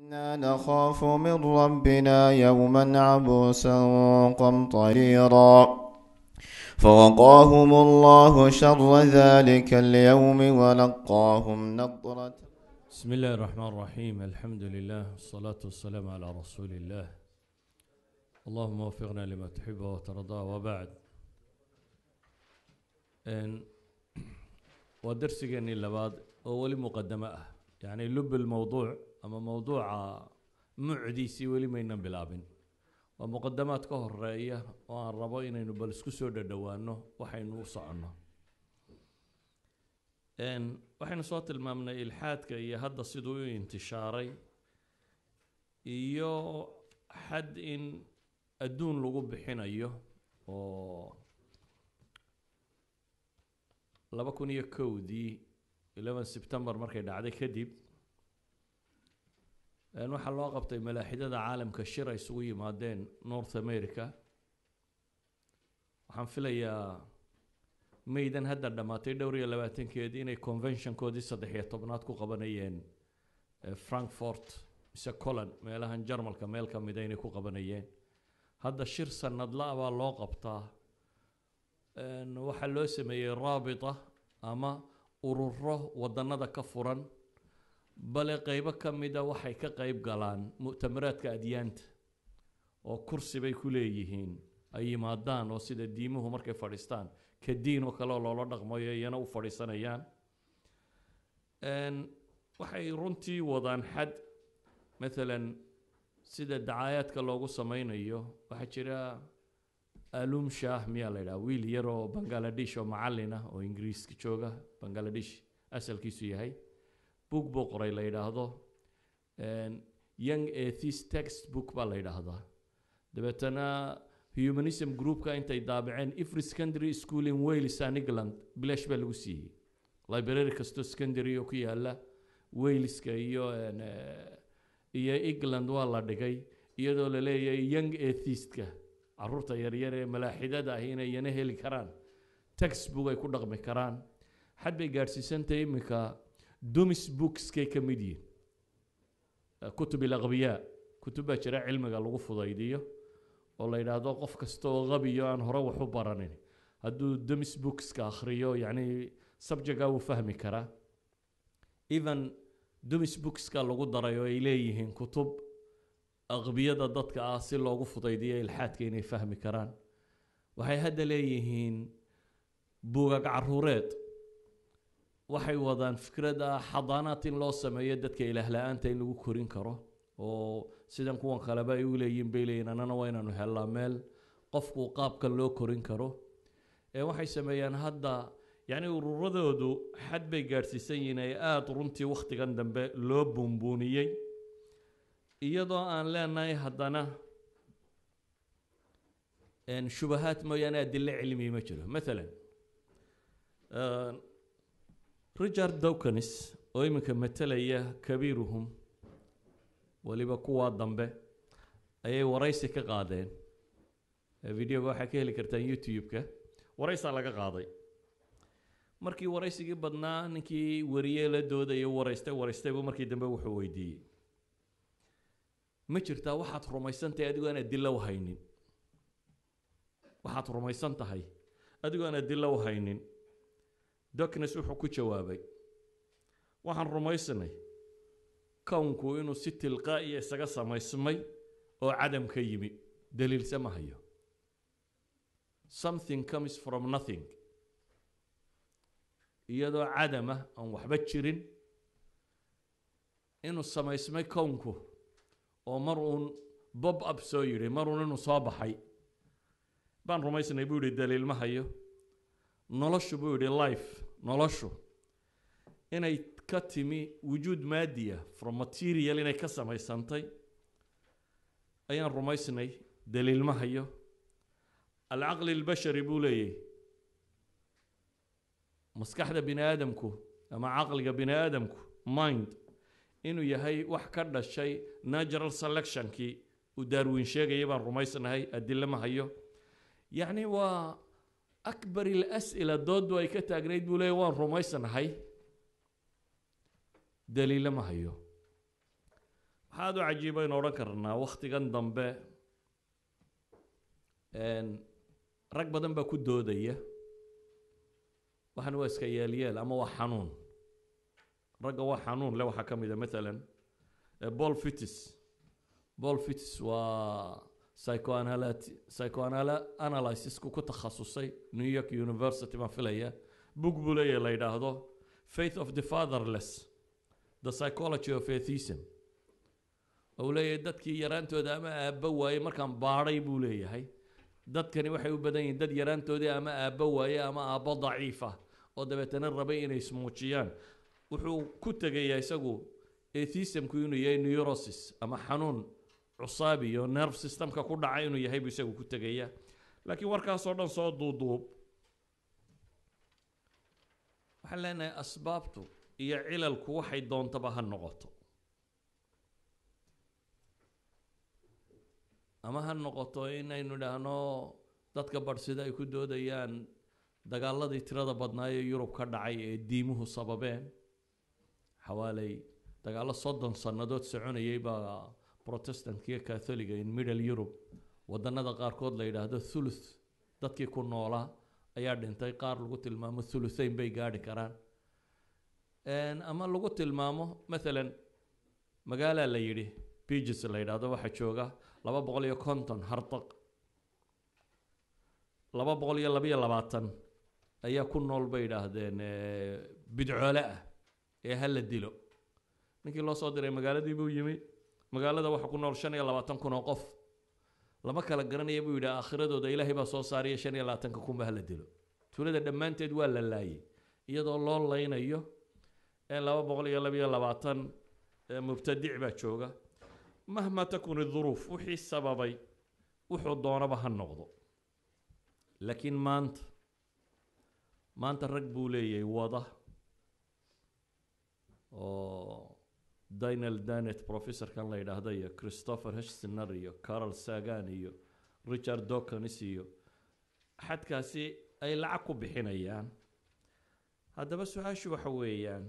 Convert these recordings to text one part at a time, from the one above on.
إنا نخاف من ربنا يوما عبوسا قمطريرا فوقاهم الله شر ذلك اليوم ولقاهم نضرة بسم الله الرحمن الرحيم الحمد لله والصلاة والسلام على رسول الله اللهم وفقنا لما تحب وترضى وبعد إن ودرسيني لبعض أول مقدمة أه. يعني لب الموضوع أما موضوع معديسي ولي ما ينام بلابن ومقدمات كهر رأية وأن ربينا نبل سكسو دوانه وحين وصعنا إن waxaynu soo tilmaamnay ilxaadka iyo hadda siduu u intishaaray iyo xad in adduun lagu bixinayo oo laba kun iyo kowdii eleven september markay dhacday kadib waxaa loo qabtay malaaxidada caalamka shir ay isugu yimaadeen north america waxaan filayaa maydan hadda dhammaatay dhowr iyo labaatankeedii inay conventionkoodii saddex iyo tobnaad ku qabanayeen frankfort mise colon meelahan jarmalka meel ka mida inay ku qabanayeen hadda shir sanadla baa loo qabtaa waxaa loo sameeyey raabita ama ururo wadanada ka furan bale qeybo ka mida waxay ka qeyb galaan mu'tamaraadka adyaanta oo kursi bay ku leeyihiin ay yimaadaan oo sida diimuhu markay fadhiistaan ka diin oo kale oo loola dhaqmayo iyana u fadhiisanayaan waxay runtii wadaan xad maalan sida dacaayaadka loogu sameynayo waxaa jira alum shah miyaa la yidhaha wiil yar oo bangaladesh oo macallin ah oo ingiriiska jooga bangaladesh asalkiisu yahay book buu qoray la yidhaahdo young atheist text book baa la yidhaahdaa dabeetana humanism groupka intay daabaceen every secondary school in wales and england bilash baa lagu siiyey library kastoo secondary oo ku yaala waleska iyo iyo england waa la dhigay iyadoo la leeyahay young atheistka caruurta yaryar ee malaaxidada ah inay iyana heli karaan textbook ay ku dhaqmi karaan xad bay gaadhsiisantahay iminka dumis bookskay ka mid yihin kutub ilaqbiyaa kutub baa jira cilmiga lagu fudaydiyo oo la yidhaahdo qof kasta oo qabiyo aan hore wax u baranin hadduu dumis bookska akhriyo yacni subjectga wuu fahmi karaa even dumis bookska lagu daray oo ay leeyihiin kutub aqbiyada dadka ah si loogu fudaydiyo ilxaadka inay fahmi karaan waxay hadda leeyihiin buugag caruureed waxay wadaan fikrada xadaanaad in loo sameeyo dadka ilaah la-aanta in lagu korin karo oo sidan kuwan kaleba ay u leeyihin bay leeyihin annana waa inaanu hellaa meel qofku qaabkan loo korin karo ee waxay sameeyaan hadda yacni ururadoodu xad bay gaadhsiisan yihiin ay aada runtii wakhtigan dambe loo buunbuuniyey iyadoo aan leenahay haddana shubahaad mooyaane adilo cilmi ma jiro maalan richard dawkins oo iminka matalaya kabiiruhum weliba kuwaa dambe ayay waraysi ka qaadeen videoga waxaa ka heli kartaan youtube-ka waraysaa laga qaaday markii waraysigii badnaa ninkii wariye la doodaya waraystay waraystaybu markii dambe wuxuu weydiiyey ma jirtaa waxaad rumaysantahay adigoo aan adilo haynin waxaad rumaysan tahay adigoo aan adilo haynin docnes wuxuu ku jawaabay waxaan rumaysanay kownku inuu si tilqaa'iya isaga samaysmay oo cadam ka yimi daliilse ma hayo something comes from nothing iyadoo cadamah aan waxba jirin inuu samaysmay kownku oo mar uun bob up soo yidhi mar uun inuu soo baxay baan rumaysnay buu yidhi daliil ma hayo noloshu buu yidhi life noloshu inay ka timi wujuud maadiya from material inay ka samaysantay ayaan rumaysnay daliil ma hayo alcaqli albashari buu leeyahy maskaxda bini aadamku ama caqliga bini aadamku mind inuu yahay wax ka dhashay natural selectionkii uu daarwiin sheegayay baan rumaysnahay adilo ma hayo yacni waa akbar ilas'ila dooddu ay ka taagnayd buu leeyahy waan rumaysnahay daliilo ma hayo waxaa waxaad u cajiibaynu odhan karnaa wakhtigan dambe rag badan baa ku doodaya waxan waa iska yeelyeel ama waa xanuun ragga waa xanuun le waxaa ka mid a maalan paul fitis paul fitis waa psychoanalyt psychoanalysisku ku takhasusay new york university baan filaya book buu leeyahy la yidhaahdo faith of the fatherless the psychology of atheism ou leeyahay dadkii yaraantooda ama aabbo waaye markaan baadhay buu leeyahay dadkani waxay u badan yihiin dad yaraantoodii ama aabbo waaye ama aabbo daciif ah oo dabeetana rabay inay ismuujiyaan wuxuu ku tegayaa isagu atheismku inuu yahay neurosis ama xanuun cusaabi iyo nerve systemka ku dhaca inuu yahay buu isagu ku tegaya laakiin warkaasoo dhan soo duuduub waxaan leenahay asbaabtu iyo cilalku waxay doontaba ha noqoto ama ha noqoto inaynu idhaahno dadka badhsida ay ku doodayaan dagaaladii tirada badnaa ee yurub ka dhacay ee diimuhu sababeen xawaaley dagaallo soddon sannadood soconayay baa protestantkiiyo catholiga in middle europe wadannada qaarkood la yidhaahdo thuluth dadkii ku noolaa ayaa dhintay qaar lagu tilmaamo thuluthayn bay gaadhi karaan ama lagu tilmaamo maalan magaalaa la yidhi biges la yidhaahdo waxaa jooga laba boqol iyo konton hardaq laba boqol iyo labayo labaatan ayaa ku nool bay yidhaahdeen bidcoole ah ee ha la dilo ninkii loo soo diray magaaladii buu yimi magaalada waxaa ku nool shan iyo labaatan kun oo qof lama kala garanaya buu yidhi aakhiradooda ilaahay baa soo saaraya shan iyo labaatanka kunba ha la dilo tuulada dhammaanteed waa la laayay iyadoo loo laynayo laba boqol iyo labayo labaatan mubtadic baa jooga mahma takun iduruuf wixii sababay wuxuu doonaba ha noqdo laakiin maanta maanta rag buu leeyahay wada oo daniel danet professorkan la yidhaahdo iyo christopher heshsiner iyo carol sagan iyo richard dawkins iyo xadkaasi ay lacag ku bixinayaan haddaba su-aashu waxa weeyaan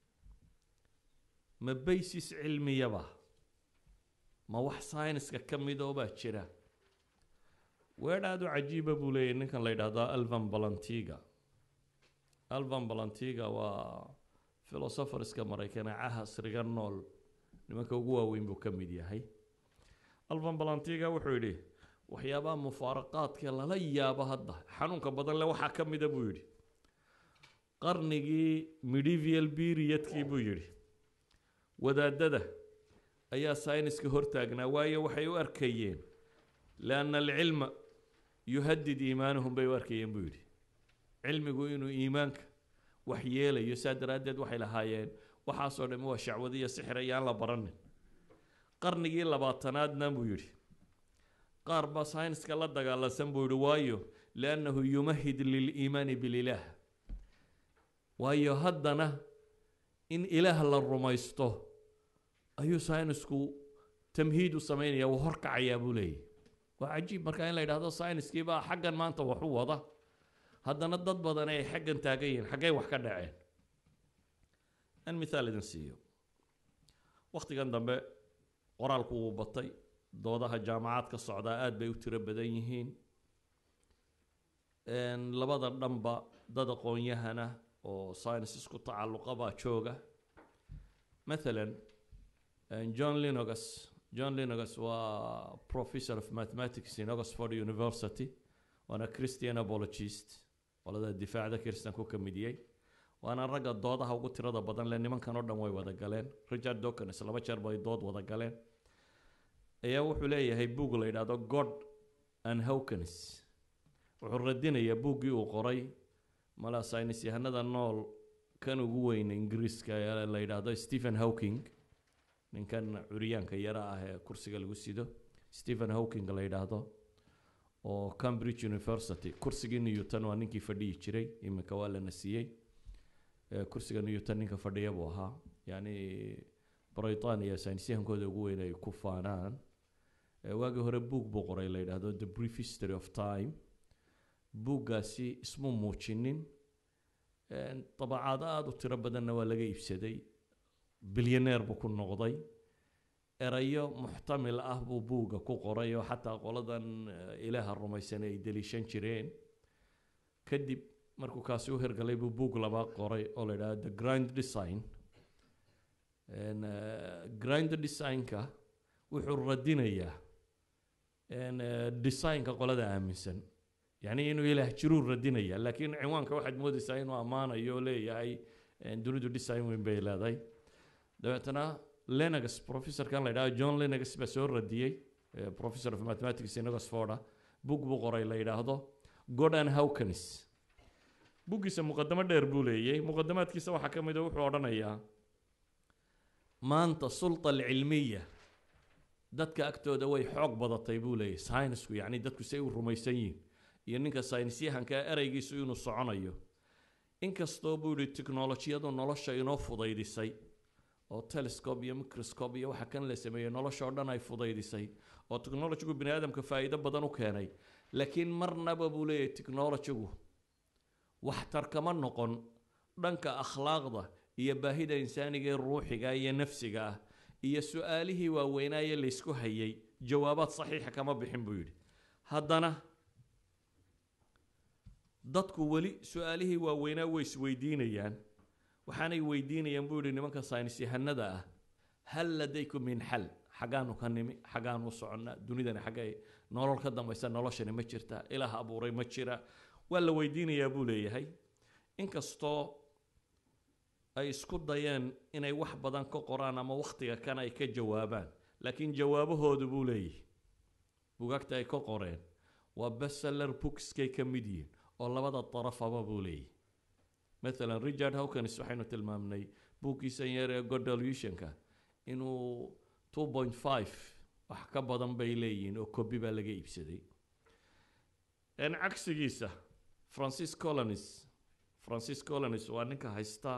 ma baysis cilmiyaba ma wax syniska ka midoo baa jira weer aada u cajiiba buu leeyahy ninkan la yidhaahdo alvan balantiga alvan balantiga waa philosopherska maraykane casriga nool nimanka ugu waaweyn buu ka mid yahay alvan balantiga wuxuu yidhi waxyaabaha mufaaraqaadka lala yaabo hadda xanuunka badan le waxaa ka mida buu yidhi qarnigii medieval periodkii buu yidhi wadaadada ayaa syniska hortaagnaa waayo waxay u arkayeen lianna alcilma yuhadid iimaanahum bay u arkayeen buu yidhi cilmigu inuu iimaanka wax yeelayo saa daraaddeed waxay lahaayeen waxaasoo dhami waa shacwado iyo sixir ayaan la baranin qarnigii labaatanaadna buu yidhi qaar baa syniska la dagaalansan buu yidhi waayo liannahu yumahid liliimaani bililaah waayo haddana in ilaah la rumaysto ayuu synisku tamhiid u sameynaya wuu horkacayaa buu leeyahy waa cajiib marka in la yidhahdo syniskii baa xaggan maanta wax u wada haddana dad badan ay xaggan taagan yihiin xaggay wax ka dhaceen an mithaal idin siiyo wakhtigan dambe qoraalku wuu batay doodaha jaamacaad ka socdaa aada bay u tiro badan yihiin labada dhanba dad aqoon-yahana oo science isku tacalluqa baa jooga mathalan john linogas john linogas waa professor of mathematics in oxford university waana christian apologist qolada difaacda kristanku ka midiyey waana ragga doodaha ugu tirada badan le nimankan oo dhan way wada galeen richard dawkins laba jeer bay dood wada galeen ayaa wuxuu leeyahay buug la yidhaahdo god and hawkins wuxuu radinayaa buuggii uu qoray mala saynis yahanada nool kan ugu weyna ingiriiska ee la yidhaahdo stephen hawking ninkan curyaanka yara ah ee kursiga lagu sido stephen hawking la yidhaahdo oo cambridge university kursigii newton waa ninkii fadhiyi jiray iminka waa lana siiyey kursiga newton ninka fadhiya buu ahaa yacni britania saynisyahankooda ugu weyn ay ku faanaan waagii hore buug buu qoray la yidhaahdo the brief history of time buuggaasi ismu muujinin dabacaado aada u tiro badanna waa laga iibsaday bilyaneer buu ku noqday erayo muxtamil ah buu buugga ku qoray oo xataa qoladan eh, ilaaha rumaysan ay deliishan jireen kadib markuu kaasi u hirgalay buu buug laba qoray oo la yidhaha the grind design En, eh, grind designka wuxuu radinayaa en, eh, designka qolada aaminsan yacni inuu ilaah jiruu radinaya laakiin cinwaanka waxaad moodaysaa inuu ammaanayo oo leeyahay en, dunidu design weyn bay leedahay dabeetana lenegas professorkan la yidhaha john lenegas baa soo radiyey eh, professor of mathematics in oxforda bug buu qoray la yidhaahdo gordon hawkins buggiisa muqadamo dheer buu leeyay muqadamaadkiisa waxaa ka mid a wuxuu odhanayaa maanta sulta alcilmiya dadka agtooda way xoog badatay buu leeyahy saynisku yacni dadku say u rumaysan yihiin iyo ninka saynisyahanka ereygiisu inuu soconayo inkastoo buu yihi tiknolojiyadu nolosha inoo fudaydisay oo telescope iyo microscope iyo waxa kan la sameeyey nolosha oo dhan ay fudaydisay oo technologigu bini aadamka faa'iido badan u keenay laakiin marnaba buu leeyahay technologigu waxtar kama noqon dhanka akhlaaqda iyo baahida insaaniga ee ruuxiga iyo nafsiga ah iyo su-aalihii waaweynaaye laysku hayay jawaabaad saxiixa kama bixin buu yidhi haddana dadku weli su-aalihii waaweynaa way isweydiinayaan waxaanay weydiinayaan buu yidhi nimanka saynis yahanada ah hal ladaykum min xal xaggaanu ka nimi xaggaanu u soconnaa dunidani xaggay nolol ka dambaysa noloshani ma jirta ilaah abuuray ma jira waa la weydiinayaa buu leeyahay inkastoo ay isku dayeen inay wax badan ka qoraan ama wakhtiga kan ay ka jawaabaan laakiin jawaabahoodu buu leeyahay bugaagta ay ka qoreen waa bestseller bookskay ka mid yihiin oo labada darafaba buu leeyahay مثلا ريتشارد هوكنس waxaynu tilmaamnay buuggiisan yar ee godolutionka inuu 2.5 wax ka badan bay leeyihiin oo kobi baa laga iibsaday n cagsigiisa francis colonis francis colonis waa ninka haysta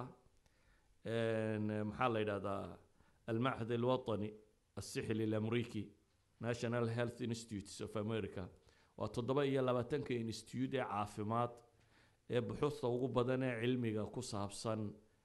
n maxaa la yidhahdaa almachad alwatani السحلي الامريكي national health institutes of america waa toddoba iyo labaatanka institute ee caafimaad ee buxuusta ugu badan ee cilmiga ku saabsan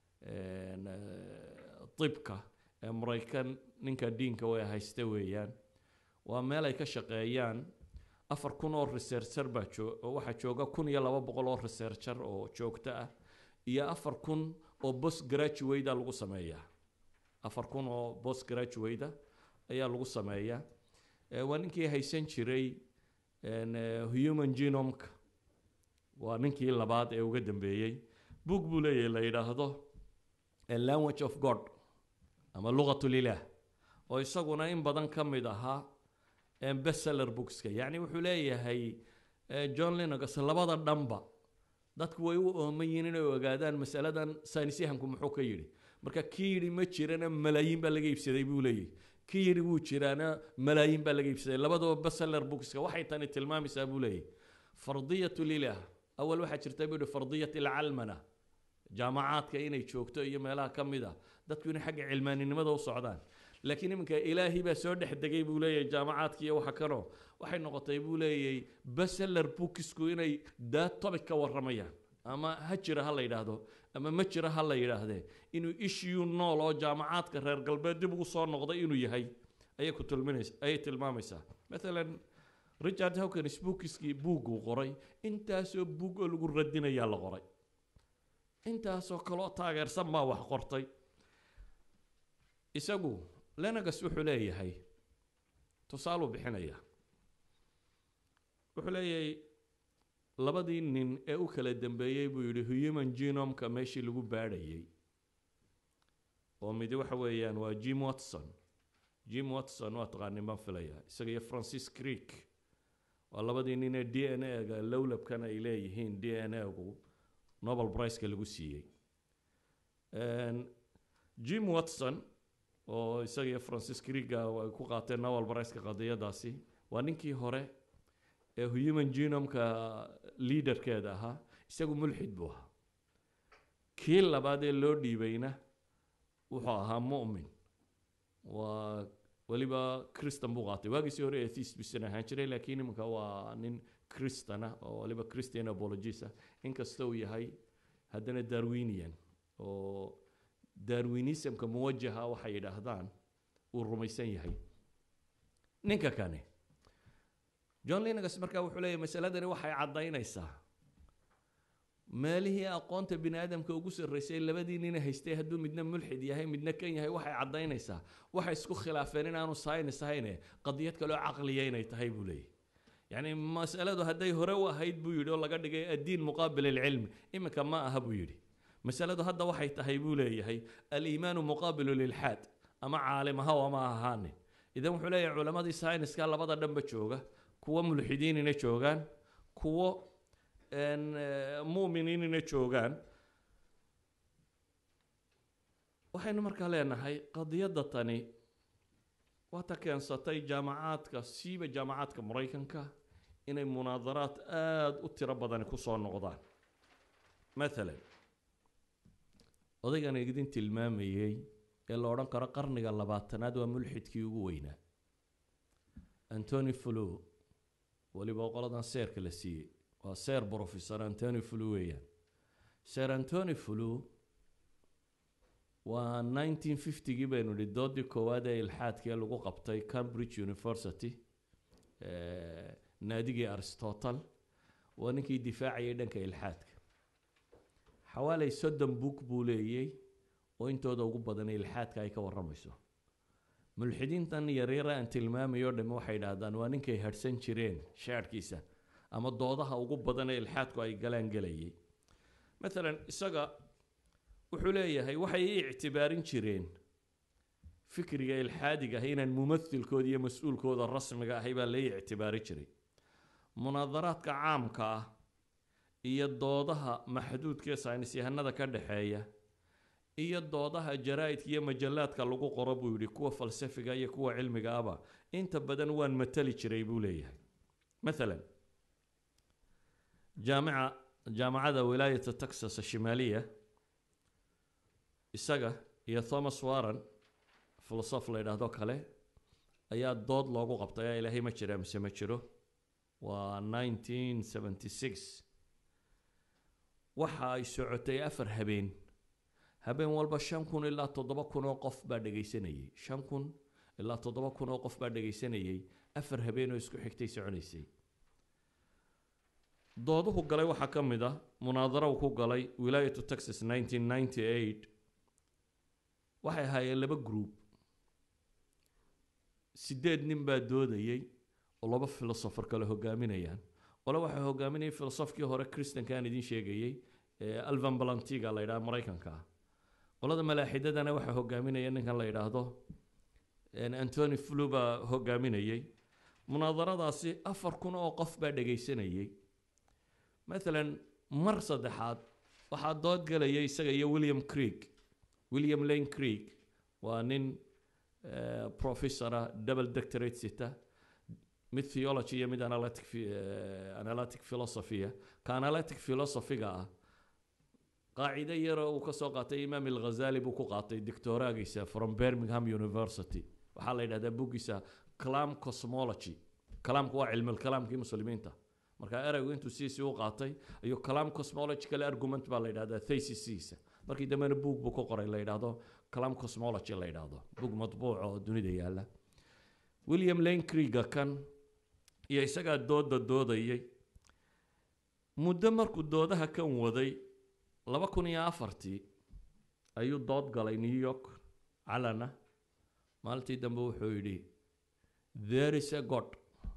tibka ee maraykan ninka diinka way haysta weeyaan waa meel ay ka shaqeeyaan afar kun oo researcher baa joo oo waxaa jooga kun iyo laba boqol oo researcher oo joogto ah iyo afar kun oo post graduate lagu sameeyaa afar kun oo post graduate ayaa lagu sameeyaa waa ninkii haysan jiray human genomka waa ninkii labaad ee uga dambeeyey book buu leeyahay la yidhaahdo a language of god ama luqatulilah oo isaguna in badan ka mid ahaa bestseller bookska yacni wuxuu leeyahay john linogas labada dhanba dadku way u ooman yihiin inay ogaadaan masaladan saynisyahanku muxuu ka yidhi marka kii yidhi ma jirana malaayiin baa laga iibsaday buu leeyahay kii yidhi wuu jiraana malaayiin baa laga iibsaday labadaba bestseller bookska waxay tani tilmaamaysaa buu leeyahay fardiyat lilah awal waxaa jirta buu yihi fardiyat alcalmana jaamacaadka inay joogto iyo meelaha ka mid ah dadku inay xagga cilmaaninimada u socdaan laakiin iminka ilaahi baa soo dhex degay buu leeyahay jaamacaadka iyo waxa kanoo waxay noqotay buu leeyahay bestseller bookisku inay daa topic ka warramayaan ama ha jira ha la yidhaahdo ama ma jira ha la yidhaahdee inuu issue nool oo jaamacaadka reer galbeed dib ugu soo noqday inuu yahay ayay ku tilminaysa ayay tilmaamaysaa maalan richard hawkins bookiskii buugguu qoray intaasoo buug oo lagu radinayaa la qoray intaasoo kaloo taageersan baa wax qortay isagu lenegas wuxuu leeyahay tusaaluu bixinaya wuxuu leeyahay labadii nin ee u kala dambeeyey buu yidhi human genomka meeshii lagu baadhayay oo midi waxa weeyaan waa jim watson jim watson waa taqaanin baan filayaa isaga iyo francis creek waa labadii nin ee d n a-ga lowlabkan ay leeyihiin d n a-gu nobel priceka lagu siiyey jim watson oo isaga iyo francis creega ay ku qaateen nobel priceka qadiyadaasi waa ninkii hore ee human genomka leaderkeeda ahaa isagu mulxid buu ahaa kii labaad ee loo dhiibayna wuxuu ahaa mu'min waa weliba christan buu qaatay waagiisii hore atheist bisan ahaan jiray laakiin iminka waa nin christan ah oo waliba christian apologist ah inkasta uu yahay haddana darwinian oo darwinismka muwajaha waxay yidhaahdaan uu rumaysan yahay ninka kani john linnagas markaa wuxuu leeyahy masaladani waxay caddaynaysaa meelihii aqoonta bini aadamka ugu sarraysay labadii nina haystay hadduu midna mulxid yahay midna kan yahay waxay caddaynaysaa waxay isku khilaafeen inaanu saynis ahayne qadiyad kaloo caqliya inay tahay buu leeyahy yacni masaladu hadday hore u ahayd buu yidhi oo laga dhigay addiin muqaabil alcilmi iminka ma aha buu yidhi masaladu hadda waxay tahay buu leeyahay aliimaanu muqaabilu lilxaad ama caalim ahaw ama ahaanin idan wuxuu leeyahay culamadii sayniska labada dhanba jooga kuwo mulxidiinina joogaan kuwo mu'miniinina joogaan waxaynu markaa leenahay qadiyadda tani waa ta keensatay jaamacaadka siiba jaamacaadka maraykanka inay munaadaraad aada u tiro badani kusoo noqdaan mathalan odaygan idin tilmaamayey ee la odhan karo qarniga labaatanaad waa mulxidkii ugu weynaa antony flu weliba qoladan seerka la siiyey waa seer professor antony flu weeyaan seer antony flu waa nineteen fiftygii baynu idhi doodii koowaad ee ilxaadkee lagu qabtay cambridge university naadigii aristotle waa ninkii difaacayay dhanka ilxaadka xawaaley soddon book buu leeyey oo intooda ugu badan ilxaadka ay ka warramayso mulxidiintan yaryara aan tilmaamayo dhamme waxay idhaahdaan waa ninkay hadhsan jireen shaadhkiisa ama doodaha ugu badan ee ilxaadku ay galaan gelayay maalan isaga wuxuu leeyahay waxay i ictibaarin jireen fikriga ilxaadiga ah inaan mumathilkooda iyo mas-uulkooda rasmiga ahay baa lai ictibaari jiray munaadaraadka caamka ah iyo doodaha maxduudka ee saynis yahanada ka dhexeeya iyo doodaha jaraa-idka iyo majallaadka lagu qoro buu yidhi kuwa falsafiga iyo kuwa cilmiga aba inta badan waan matali jiray buu leeyahay maalan jaamica jaamacada wilaayata texas shimaaliya isaga iyo thomas warren filosof la yidhaahdo kale ayaa dood loogu qabtay aa ilaahay ma jira mise ma jiro waa nineteen seventy six waxa ay socotay afar habeen habeen walba shan kun ilaa toddoba kun oo qof baa dhegaysanayay shan kun ilaa toddoba kun oo qof baa dhegaysanayay afar habeen oo isku xigtay soconaysay dooduhu galay waxaa ka mid ah munaadaro uu ku galay wilaayatu texas nineteen ninety eight waxay ahaayeen laba group sideed nin baa doodayay oo laba filosofer kale hogaaminayaan qole waxay hogaaminayay filosofkii hore christanka aan idiin sheegayey ee alvan balantiga la yidhaha maraykanka ah qolada malaaxidadana waxaa hogaaminaya ninkan la yidhaahdo antony flu baa hogaaminayay munaadaradaasi afar kun oo qof baa dhegaysanayay maalan mar saddexaad waxaa dood galayay isaga iyo william creek william lane creek waa nin professora double doctorate sita mid theology iyo mid analytic analytic philosophya ka analytic philosophyga ah qaacide yaroo uu kasoo qaatay imaam alghazali buu ku qaatay doctoraagiisa from birmingham university waxaa la yidhahdaa buggiisa clam cosmology kalaamku waa cilmilkalaamkii muslimiinta marka eraygu intuu siisii u qaatay ayuu clam cosmological argument baa la yidhahdaa thesisiisa markii dambena buug buu ku qoray la yidhaahdo clam cosmology la yidhaahdo buug matbuuc oo dunida yaalla william lane creega kan iyo isagaa dooda doodayay muddo markuu doodaha kan waday laba kun iyo afartii ayuu dood galay new york calana maalintii dambe wuxuu yidhi there is a god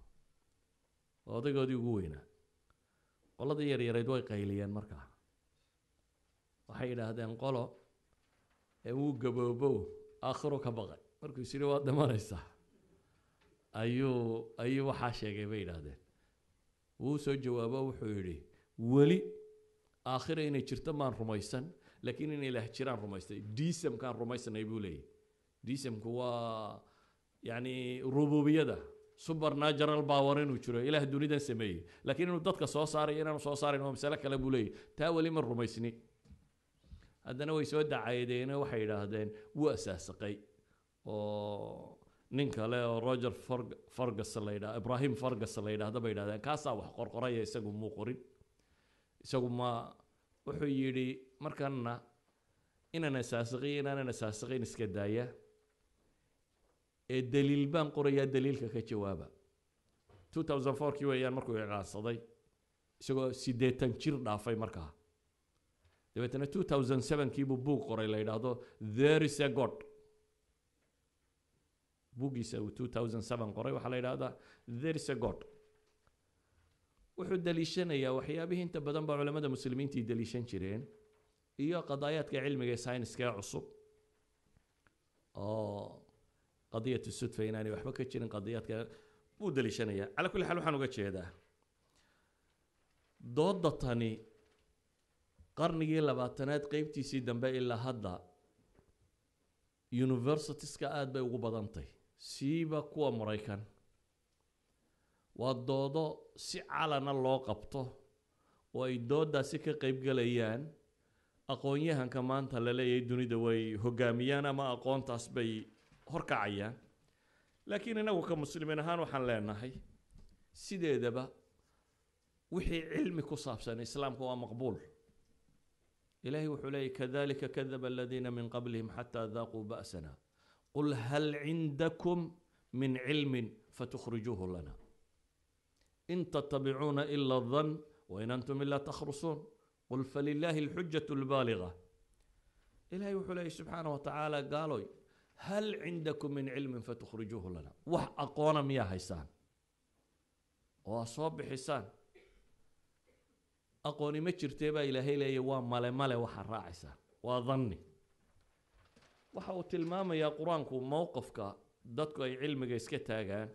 odaygoodii ugu weynaa qoladii yaryareyd way qayliyeen markaa waxay yidhaahdeen qolo ee wuu gaboobow aakhiro ka baqay markuu is yidhi waad dhimanaysaa ayuu ayuu waxaa sheegay bay yidhaahdeen wuu soo jawaabo wuxuu yidhi weli aakhira inay jirto maan rumaysan laakiin in ilaah jiraan rumaystay disamkaan rumaysanay buu leeyahy disamku waa yacni rububiyada supernatural power inuu jiro ilaah dunidan sameeyey laakiin inuu dadka soo saarayo inaanu soo saarayn waa masale kale buu leeyahy taa weli ma rumaysni haddana way soo dacayadeeno waxay yidhaahdeen wuu asaasaqay oo nin kale oo roger fargus la yidhaha ibrahim fargus la yidhahda bay yidhahdeen kaasaa wax qorqoraya isagu muu qorin isagu ma wuxuu yidhi markana inaan asaasiqay inaanan asaasiqayn iska daaya ee daliil baan qorayaa daliilka ka jawaaba 2004 kii weeyaan markuu iclaansaday isagoo siddeetan jir dhaafay markaa dabeetana 2007 kii buu buug qoray la yidhaahdo there is a god buuggiisa uu 2007 qoray waxaa la yidhahdaa there is a god wuxuu daliishanayaa waxyaabihii inta badan baa culamada muslimiintii daliishan jireen iyo qadaayaadka cilmiga ee sayniska ee cusub oo qadiyatu sudfa inaanay waxba ka jirin qadiyaadka buu daliishanayaa calaa kulli xaal waxaan uga jeedaa doodda tani qarnigii labaatanaad qeybtiisii dambe ilaa hadda universitieska aada bay ugu badantay siiba kuwa maraykan waa doodo si calana loo qabto oo ay dooddaasi ka qeybgelayaan aqoon-yahanka maanta la leeyahay dunida way hogaamiyaan ama aqoontaas bay horkacayaan laakiin inagu ka muslimiin ahaan waxaan leenahay sideedaba wixii cilmi ku saabsan islaamka waa maqbuul ilahay wuxuu leeyay kadalika kadaba aladiina min qablihim xataa daaquu ba'sana qul hal cindakum min cilmin fatukhrijuuhu lana in tattabicuuna ila dan wain antum ila takhrusuun qul falilaahi alxujatu albaaliga ilahay wuxuu leeyay subxaana wa tacaala gaaloy hal cindakum min cilmin fatukhrijuuhu lana wax aqoona miyaa haysaan oo aa soo bixisaan aqooni ma jirtee baa ilaahay leeya waa male male waxaa raacaysaan waa danni waxa uu tilmaamayaa qur-aanku mowqifka dadku ay cilmiga iska taagaan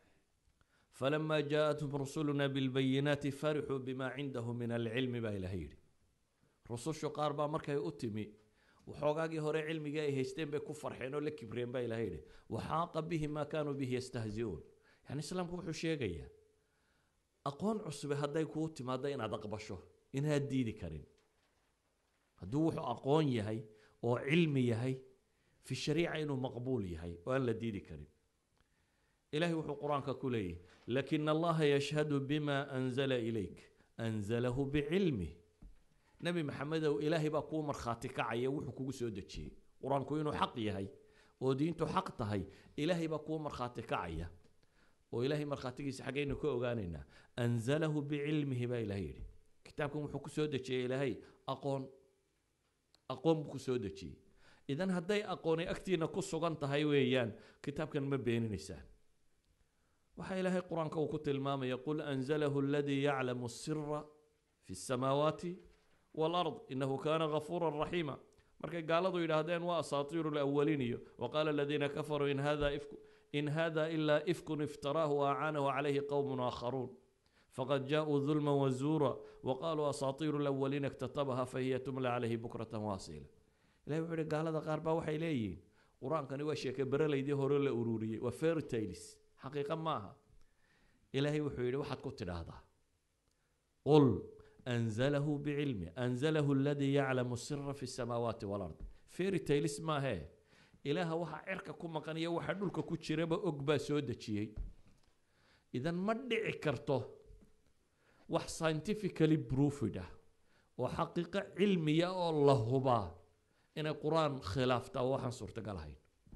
falamaa jaaءathum rusuluna bilbayinaati farixuu bima cindahu min alcilmi baa ilaahay yidhi rusushu qaar baa markay u timi waxoogaagii hore cilmigii ay haysteen bay ku farxeen oo la kibreen baa ilahay yidhi waxaaqa bihi maa kaanuu bihi yastahzi'uun yani islaamku wuxuu sheegayaa aqoon cusube hadday kuu timaado inaad aqbasho inaad diidi karin hadduu wuxuu aqoon yahay oo cilmi yahay fi shariica inuu maqbuul yahay oo aan la diidi karin ilahay wuxuu qur-aanka ku leeyahy lakina allaha yashhadu bima anzala ilayk anzalahu bicilmih nebi maxamedow ilaahay baa kuu markhaati kacaya wuxuu kugu soo dejiyey qur-aanku inuu xaq yahay oo diintu xaq tahay ilaahay baa kuu markhaati kacaya oo ilaahay markhaatigiisa xaggaynu ka ogaanaynaa anzalahu bicilmihi baa ilahay yidhi kitaabkan wuxuu ku soo dejiyey ilaahay aqoon aqoon buu ku soo dejiyey idan hadday aqooni agtiina ku sugan tahay weeyaan kitaabkan ma beeninaysaan waxaa ilaahay qur-aanka uu ku tilmaamaya qul anzalahu aladii yaclamu sira fi samaawaati waalard inahu kaana gafuura raxiima markay gaaladu yidhaahdeen waa asaatiiru lawaliin iyo waqaala aladiina kafaruu in hada ifku in hada ilaa ifkun iftaraahu waacaanahu calayhi qowmun aakharuun faqad jaaءuu dulma wazuura waqaaluu asaatiiru lawaliina iktatabaha fahiya tumla calayhi bukratan waasiila ilahi wuxuu yihi gaalada qaar baa waxay leeyihiin qur-aankani waa sheeke berelaydii hore la ururiyey waa fairtailis xaqiiqa maaha ilaahay wuxuu yidhi waxaad ku tidhaahdaa qul anzalahu bicilmi anzalahu aladii yaclamu sira fi samaawaati walard fairtailis maahee ilaaha waxaa cerka ku maqan iyo waxa dhulka ku jiraba og baa soo dejiyey idan ma dhici karto wax scientifically proofed ah oo xaqiiqo cilmiya oo la hubaa inay qur-aan khilaaftaa waxaan suurtagal ahayn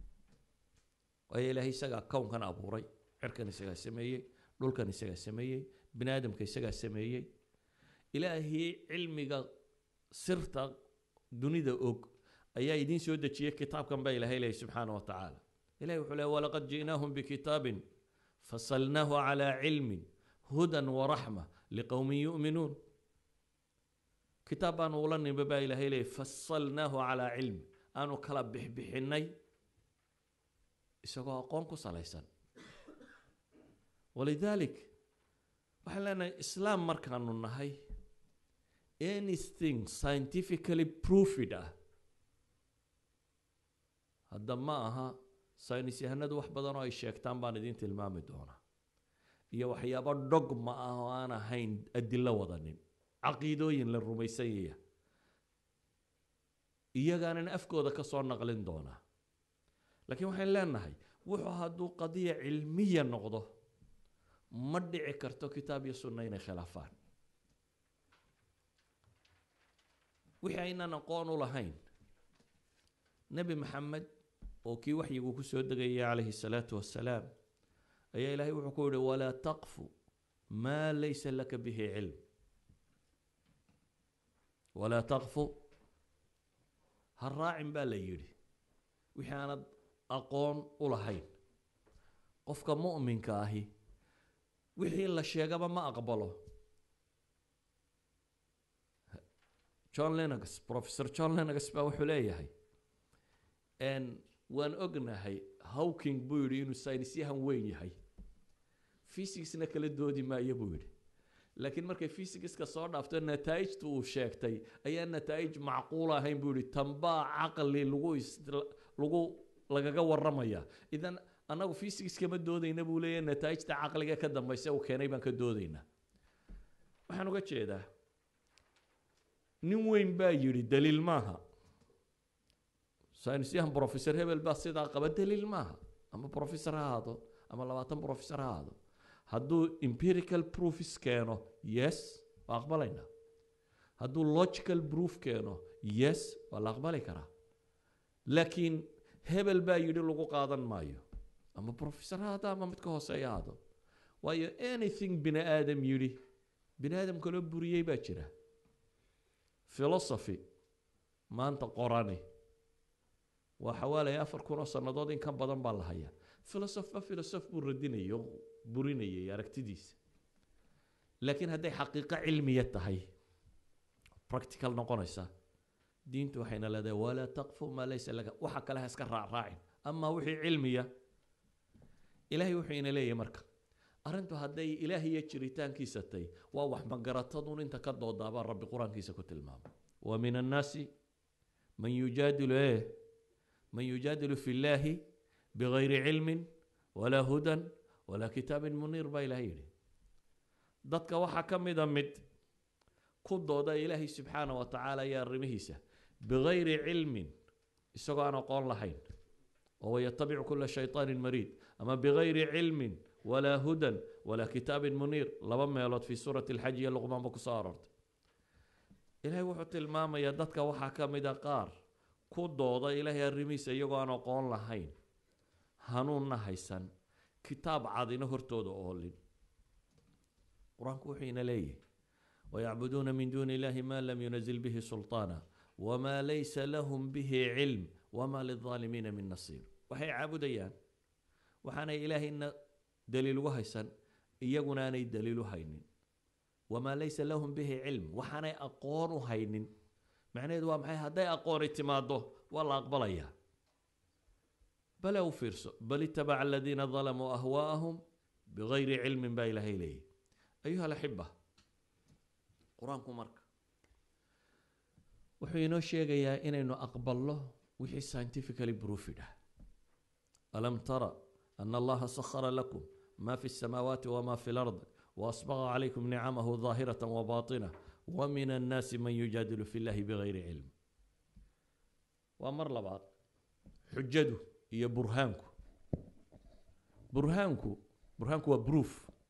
waayo ilaahay isagaa kownkan abuuray cerkan isagaa sameeyey dhulkan isagaa sameeyey bini aadamka isagaa sameeyey ilaahii cilmiga sirta dunida og ayaa idiin soo dejiyey kitaabkan baa ilahay leeyahy subxaana wa tacaala ilahi wuxuu leey walaqad ji'naahum bikitaabin fasalnaahu calaa cilmin hudan waraxma liqowmin yu'minuun kitaab baanu ula nimba baa ilahay leeyahy fasalnaahu calaa cilmi aanu kala bixbixinay isagoo aqoon ku salaysan walidaalik waxaan leenahay islaam markaanu nahay anything scientifically proofed ah hadda ma aha saynis yahanadu wax badan oo ay sheegtaan baan idiin tilmaami doonaa iyo waxyaabo dogma ah oo aan ahayn adilo wadanin caqiidooyin la rumaysanyaya iyagaanan afkooda ka soo naqlin doonaa laakiin waxaan leenahay wuxuu hadduu qadiya cilmiya noqdo ma dhici karto kitaab iyo sunna inay khilaafaan wixii aynaan aqoon u lahayn nebi maxamed oo kii waxyigu ku soo degayay calayhi salaatu wassalaam ayaa ilaahay wuxuu ku yihi walaa taqfu maa laysa laka bihi cilm walaa taqfu ha raacin baa la yidhi wixii aanad aqoon u lahayn qofka mu'minka ahi wixii la sheegaba ma aqbalo john lenags professor john lenags baa wuxuu leeyahay waan ognahay hawking buu yidhi inuu saynisyahan weyn yahay fysicsna kala doodi maayo buu yidhi laakiin markay fysigiska soo dhaafto nataa'ijta uu sheegtay ayaa nataa'ij macquul ahayn buu yihi tanbaa caqli lagu lagu lagaga waramaya idan annagu fysics kama doodayna buu leeyahy nataa'ijta caqliga ka dambaysa uu keenay baan ka doodaynaa waxaan uga jeedaa nin weyn baa yidhi daliil maaha saynisyahan professor hebel baa sidaa qaba daliil maaha ama professor ha ahaado ama labaatan professor ha ahaado hadduu empirical proofs keeno yes waa aqbalaynaa hadduu logical proof keeno yes waa la aqbali karaa laakiin hebel baa yidhi lagu qaadan maayo ama professor ha ahaado ama mid ka hooseeya ahaado waayo anything bini aadam yidhi bini aadam kaloo buriyey baa jira philosophy maanta qorani waa xawaalaya afar kun oo sannadood in ka badan baa la hayaa philosopha philosoph buu radinayay oo burinayay aragtidiisa laakiin hadday xaqiiqo cilmiya tahay practical noqonaysa diintu waxayna leedahay walaa taqfu maa laysa laka waxa kale ha iska raacraacin amaa wixii cilmiya ilaahay wuxuu ina leeyahay marka arrintu hadday ilaah iyo jiritaankiisa tahay waa wax magaratadun inta ka doodaabaa rabbi qur-aankiisa ku tilmaamay wa min annaasi man yujaadilu eh man yujaadilu fi llaahi bigayri cilmin walaa hudan walaa kitaabin muniir baa ilahay yidhi dadka waxaa ka mida mid ku dooda ilaahay subxaana wa tacaala iyo arrimihiisa bigayri cilmin isagoo aan aqoon lahayn oo yatabicu kula shayطaanin mariid ama bigayri cilmin walaa hudan walaa kitaabin muniir laba meelood fi suurati alxaj iyo luqmaanba kusoo aroortay ilaahay wuxuu tilmaamayaa dadka waxaa ka mida qaar ku dooda ilaahay arrimihiisa iyagoo aan aqoon lahayn hanuunna haysan kitaab cadina hortooda oolin qur-aanku wuxuu ina leeyahy wayacbuduuna min duuni illahi ma lam yunazil bihi sulطaana wma laysa lahum bihi cilm wma lilظaalimiina min nasiir waxay caabudayaan waxaanay ilaahayna daliil ugu haysan iyaguna aanay daliil u haynin wamaa laysa lahum bihi cilm waxaanay aqoon u haynin macnaheedu waa maxay hadday aqooni timaado waa la aqbalayaa bale u fiirso bal itabaca aladiina dalamuu ahwaa'ahum bigayri cilmin baa ilaahay leeyahy ayuha alaxiba qur-aanku marka wuxuu inoo sheegayaa inaynu aqbalno wixii scientifically proofed ah alam tara ana allaha sakhara lakum ma fi الsamaawaati wma fi lard waasbaqa calaykum nicamahu ظaahiraة wabaطinة wamin annaasi man yujaadilu fi llahi bigayri cilm waa mar labaad xujadu iyo burhaanku burhaanku burhaanku waa proof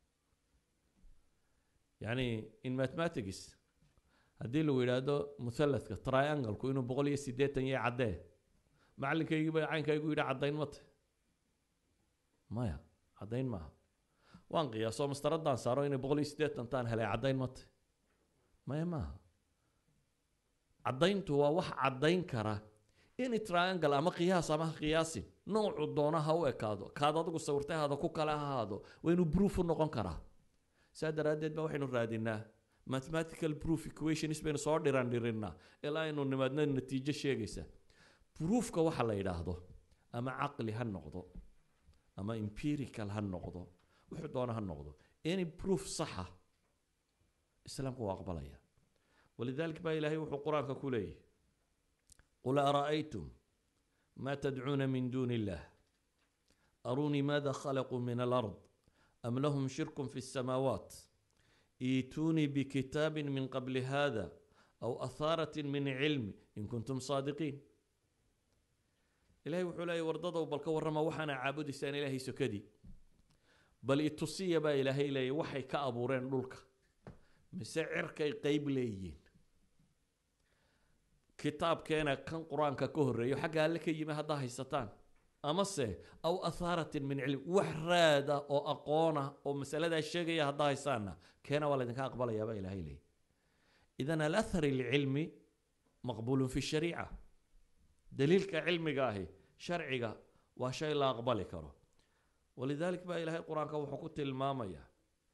yani in mathematics haddii lagu yidhaahdo muhaladka triangle-ku inuu boqol iyo sideetan yahay caddee macalinkaygiiba caynkaygu yidhi caddayn ma tahy maya caddayn maaha waan qiyaaso mastaradaan saaro inay boqol iyo siddeetan taan helay caddayn ma tahy maya maaha caddayntu waa wax caddayn kara in triangle ama qiyaas ama ha qiyaasin noocu doona ha u ekaado kaad adigu sawirtahaada ku kale ha ahaado waa inuu proof u noqon karaa saa daraaddeed ba waxaynu raadinaa mathematical proof equations baynu soo dhiran dhirinaa ilaa aynu nimaadna natiijo sheegaysa proofka waxa la yidhaahdo ama caqli ha noqdo ama empirical ha noqdo wuxuu doona ha noqdo any proof saxa islaamku waa aqbalaya walidalik baa ilaahay wuxuu qur-aanka ku leeyahy qul ara'aytum ma tadcuuna min duuni illah arunii maada khalaquu min alard am lahum shirkun fi الsamaawaat iituunii bkitaabi min qabli hada aw ahaaraة min cilmi in kuntum saadiqiin ilahay wuxuu leeyay wardadow bal ka warrama waxaana caabudaysaan ilaahay sokadii bal itusiya baa ilaahay leeyay waxay ka abuureen dhulka mise cirkay qeyb leeyihiin kitaabkeena kan qur-aanka ka horreeyo xagga alle ka yimi haddaa haysataan amase aw athaaratin min cilm wax raada oo aqoona oo masaladaa sheegaya haddaa haysaana keena waa laydinka aqbalayaa baa ilahay leeyay idan alathar ilcilmi maqbuulun fi shariica daliilka cilmiga ahi sharciga waa shay la aqbali karo walidalik baa ilaahay qur-aanka wuxuu ku tilmaamayaa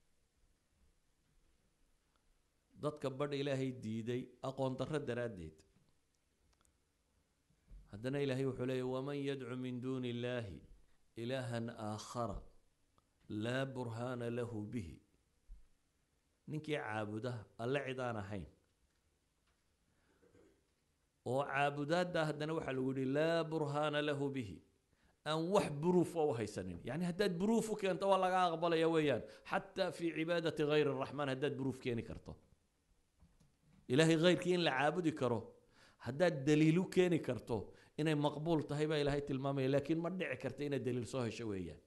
dadka badh ilaahay diiday aqoon darro daraaddeed haddana ilaahay wuxuu leeyahy waman yadcu min duuni illaahi ilaahan aakhara laa burhaana lahu bihi ninkii caabuda alle cid aan ahayn oo caabudaadda haddana waxaa lagu yihi laa burhaana lahu bihi aan wax buruuf u haysanin yani haddaad buruuf u keento waa laga aqbalaya weeyaan xataa fi cibaadati hayr araxmaan haddaad buruuf keeni karto ilaahay hayrkii in la caabudi karo haddaad daliil u keeni karto inay maqbuul tahay baa ilaahay tilmaamaya laakiin ma dhici karta inaad daliil soo hesho weeyaan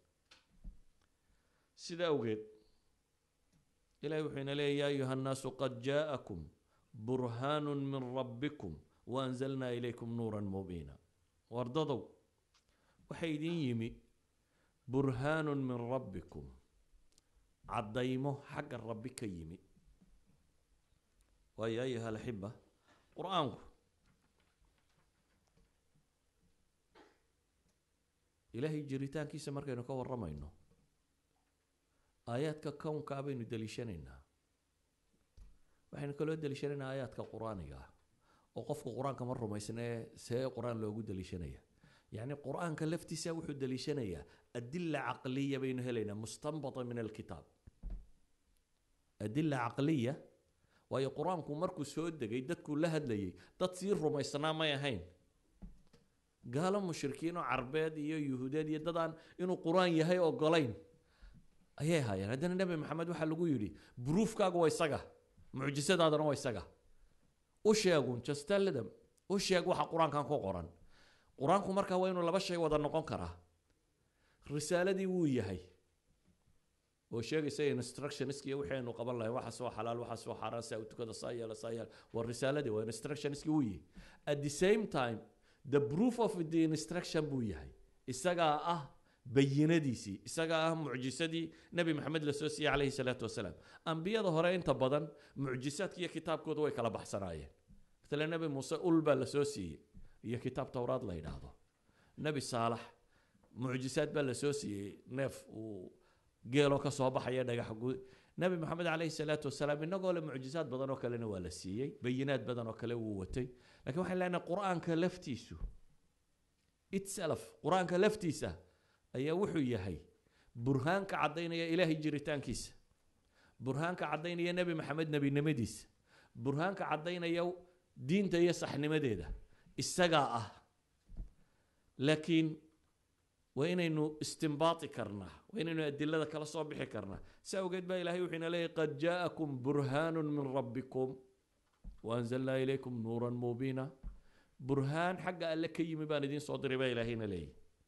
sida awgeed ilahay wuxuu ina leeya ya ayuha nnaasu qad jaa'akum burhaanu min rabbikum waanzalnaa ilaykum nuuran mubiina wardadow waxaa idin yimi burhaanun min rabbikum caddaymo xagga rabbi ka yimi waayo ayuha alaxiba qur-aanku ilaahay jiritaankiisa markaynu ka warramayno aayaadka kownkaa baynu deliishanaynaa waxaynu kaloo deliishanaynaa aayaadka qur-aaniga ah oo qofku qur-aanka ma rumaysnee see qur-aan loogu deliishanaya yacni qur-aanka laftiisa wuxuu deliishanayaa adila caqliya baynu helaynaa mustanbata min alkitaab adila caqliya waayo qur-aanku markuu soo degay dadkuu la hadlayay dad sii rumaysnaa may ahayn gaalo mushrikiin oo carbeed iyo yuhuudeed iyo dad aan inuu qur-aan yahay ogolayn ayay ahaayeen haddana nebi maxamed waxaa lagu yidhi buruufkaagu waa isaga mucjisadaadana waa isaga u sheegun justalidam u sheeg waxa qur-aankan ku qoran qur-aanku markaa waa inuu laba shay wada noqon karaa risaaladii wuu yahay oo sheegaysa instructionsk iyo wixii aynu qaban lahayn waxa soo xalaal waxa soo xaaraan saa u tukada saa yeela saa yeela waa risaaladii waa instructionski wuu yahay at the same time the proof of the instruction buu yahay isagaa ah bayinadiisii isagaa ah mucjisadii nebi maxamed lasoo siiyey calayhi salaatu wasalaam ambiyada hore inta badan mucjisaadka iyo kitaabkooda way kala baxsanaayeen matala nebi muuse ul baa lasoo siiyey iyo kitaab towraad la yidhaahdo nebi saalax mucjisaad baa lasoo siiyey neef uu geeloo ka soo baxaya dhagax gud nebi maxamed calayhi salaatu wasalaam inagoo le mucjisaad badan oo kalena waa la siiyey bayinaad badan oo kale wuu watay lakiin waxaan leenahay qur-aanka laftiisu itself qur-aanka laftiisa ayaa wuxuu yahay burhaanka caddaynaya ilaahay jiritaankiisa burhaanka caddaynaya nebi maxamed nebinimadiisa burhaanka caddaynaya diinta iyo saxnimadeeda isagaa ah laakiin waa inaynu istimbaati karnaa waa inaynu adilada kala soo bixi karnaa si awgeed baa ilahay wuxuu ina leeyahy qad jaa'akum burhaanu min rabbikum waanzalnaa ilaykum nuuran mubiina burhaan xagga alle ka yimi baan idiin soo diray baa ilaahayna leeyahy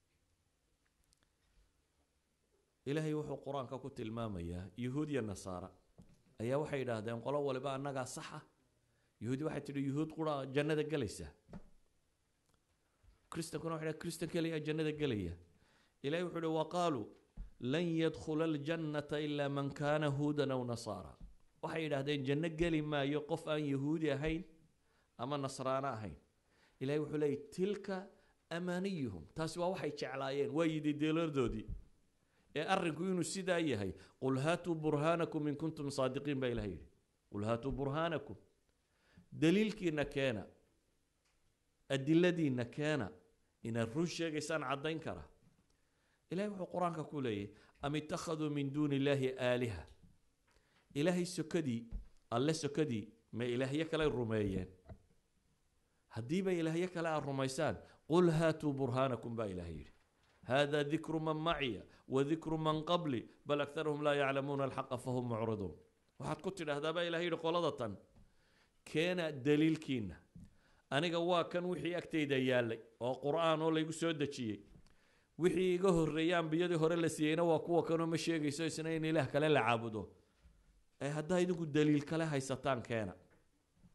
ilaahay wuxuu qur-aanka ku tilmaamayaa yuhuud iyo nasaara ayaa waxay yidhaahdeen qolo waliba annagaa saxa yuhuudi waxay tidhi yuhuud qura jannada gelaysa kristankuna waxay dhahay kristan keliya jannada gelaya ilahay wuxuu uhi waqaaluu lan yadkhula aljannata ilaa man kaana huudan aw nasaara waxay yidhaahdeen janno geli maayo qof aan yahuudi ahayn ama nasraano ahayn ilahay wuxuu leeyay tilka amaaniyuhum taasi waa waxay jeclaayeen waa yidi deelardoodii ee arrinku inuu sidaa yahay qul haatuu burhaanakum in kuntum saadiqiin baa ilahay yidhi qul haatuu burhaanakum daliilkiina keena adiladiina keena inaad run sheegaysaan caddayn kara ilahay wuxuu qur-aanka ku leeyahy am ittakhaduu min duuni illaahi aaliha ilaahay sokadii alle sokadii ma ilaahyo kale rumeeyeen haddiiba ilaahyo kale aad rumaysaan qul haatuu burhaanakum baa ilahay yidhi hada dikru man maciya wadikru man qabli bal aktaruhum laa yaclamuuna alxaqa fahum mucriduun waxaad ku tidhaahdaa baa ilahay yidhi qolada tan keena daliilkiina aniga waa kan wixii agtayda yaallay oo qur-aan oo laygu soo dejiyey wixii iga horreeyay ambiyadii hore la siiyeyna waa kuwa kanoo ma sheegayso isna in ilaah kale la caabudo ee haddaa idinku daliil kale haysataan keena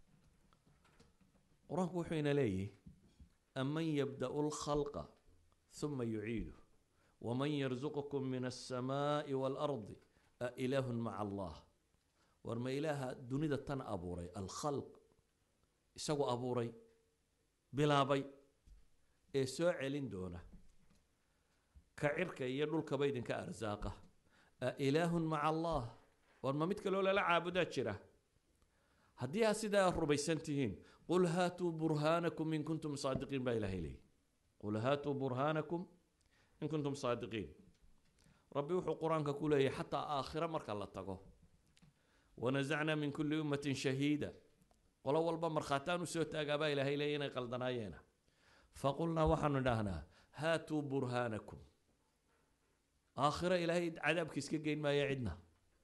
qur-aanku wuxuu ina leeyahy aman yabda'u lkhalqa ثuma yuciidu waman yarzuqkum min الsamaaءi wاlardi ailaahu maca allah war ma ilaaha dunida tan abuuray alkhalq isagu abuuray bilaabay ee soo celin doona ka cirka iyo dhulkaba idinka arsaaqa ailaahu maca allah war ma mid kaloo lala caabudaa jira haddii aad sidaa rumaysan tihiin qul haatuu burhaanakum in kuntum saadiqiin baa ilahay leeyay qul haatuu burhaanakum in kuntum saadiqiin rabbi wuxuu qur-aanka ku leeyahay xataa aakhiro marka la tago wanasacnaa min kulli ummatin shahiida qolo walba markhaataan usoo taagaabaa ilaahay leeya inay qaldanaayeena faqulnaa waxaanu idhaahnaa haatuu burhaanakum aakhiro ilaahay cadaabka iska geyn maayo cidna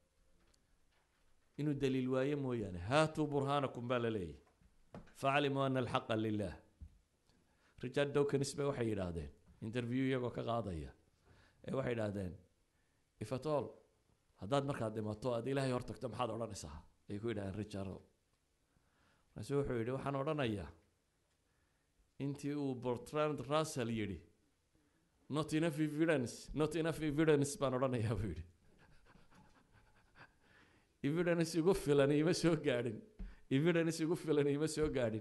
inuu daliil waaye mooyaane haatuu burhaanakum baa la leeyahy facalimuu ana alxaqa lilah richard dowkins bay waxay yidhaahdeen interview iyagoo ka qaadaya ee waxay idhaahdeen ifatol haddaad markaad dhimato aad ilaahay hor tagto maxaad odhanaysaa ay ku yidhahdeen richard markaasu wuxuu yidhi waxaan odhanayaa intii uu bertrand russell yidhi not enough evidence not enough evidence baan odhanayaa buu yidhi evidence igu filan ima soo gaadhin evidence igu filan ima soo gaadhin